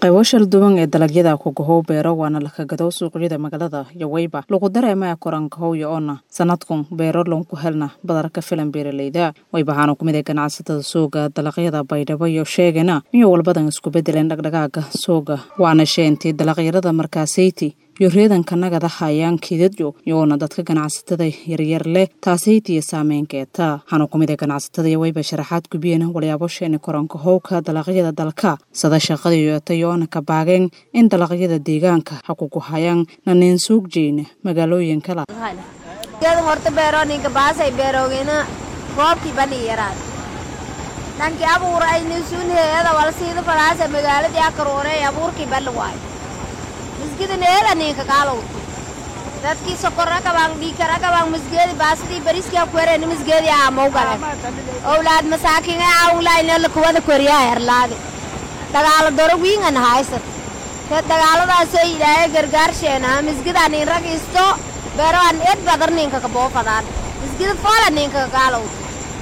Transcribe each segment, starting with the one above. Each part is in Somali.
qaybo shal duwan ee dalagyada kugahow beero waana lakagadow suuqyada magaalada yoweyba lagu dareemaya korankahow oona sanadkun beero lonku helna badarka filan beeraleyda waybahaana kumid ee ganacsatada suuga dalagyada baydhabo iyo sheegana iyo walbadan isku bedeleen dhagdhagaaga suuga waana sheentii dalagyarada markaasayti iyo reedanka nagada hayaan kiidadyo iyoona dadka ganacsatada yaryar leh taasaytiya saameynkeeta hana kumid ee ganacsatada yoweyba sharaxaad gubiyeen walyaabo sheeni koranka howka dalaqyada dalka sada shaqada yoota yoona ka baageen in dalaqyada deegaanka hakugu hayaan naneen suug jeyna magaalooyin kala horta beerooninka baasay beerowgina roobkii bani yaraad dhankii abuur aynusuun heeda walsiida faraasa magaaladii akaruunay abuurkii bali waayo misgida needa ninka kaalowti dadkii sokora kabaan dhiikara kabaan misgeedi baasidii bariskii kuwereeni misgeedi aamau galeen owlaad masaakinga aawlaynela kuwada koriyaa herlaadi dagaalo doro wiingan haysat te dagaaladaasoo ilaahay gargaarsheena misgida nin rag isto beeroan ed badar ninka kaboofadaan misgida foola ninka kakaalowti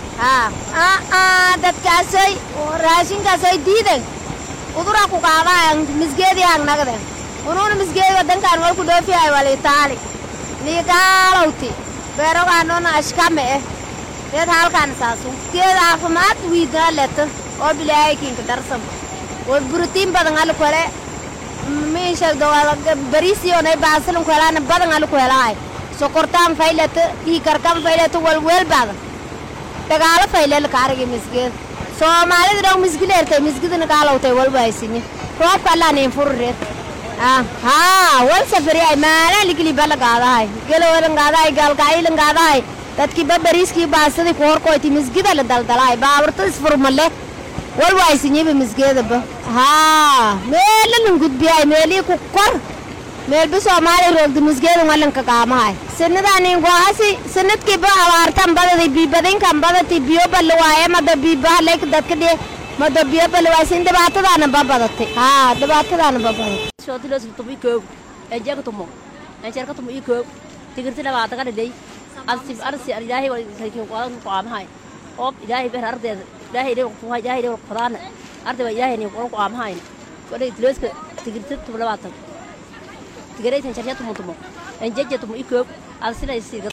haa dadkaasoy raashinkaasoy diiden udura ku qaadaayan misgeedii hang nagden unuuna misgeedi wadankaan walku dhoofihay walitaali niigaalowti beerogaanona ashkame eh deed halkaan saasu geed caafimaad wiidnaa leta oo bilaaykinka darsam wad burutiin badan ali kole miisha bariisiyoonay baasilin kwelaana badan ali kwelaay sokortaan fayleta dhiikarkan fayleta walweel badan dagaalo faylel kaarigi misgeed soomaalida dhow misgileertay misgidina kaalowtay walwaysinye roobka allaanin furireed haa wal safariyay maalaan ligili bala gaadahay galowalan gaadahay gaalgacyilan gaadahay dadkii babariiskii baasadii ku horkoyti misgida la daldalahay baaburta isfurmale wal waysinyiba misgeedaba haa meelalan gudbiyay meelii ku kor meelba soomaaliya roogda misgeedan walanka qaamahay sanadaanin gohasi sanadkiiba abaartan badadi biibadinkan badati biyo balla waaye mada biibahaleyka dadka dhiye mada biyo balla waasin dhibaatadaana babadatay haa dhibaatadaana babadatay sootilos tumu ikoob enjeeka tumo enjeerka tumo ikoob tigirti dhabaataga dhidhay arsib arsi ilaahay walkin qodan qaamahay oob ilaahay ber ardeeda ilaahay dhe kuha ilaahay dhe qodana arday waa ilaahay ni qodan qaamahay wala tiloska tigirti tumo dhabaatan tigiraytan jarya tumo tumo enjeeja tumo ikoob arsila isiga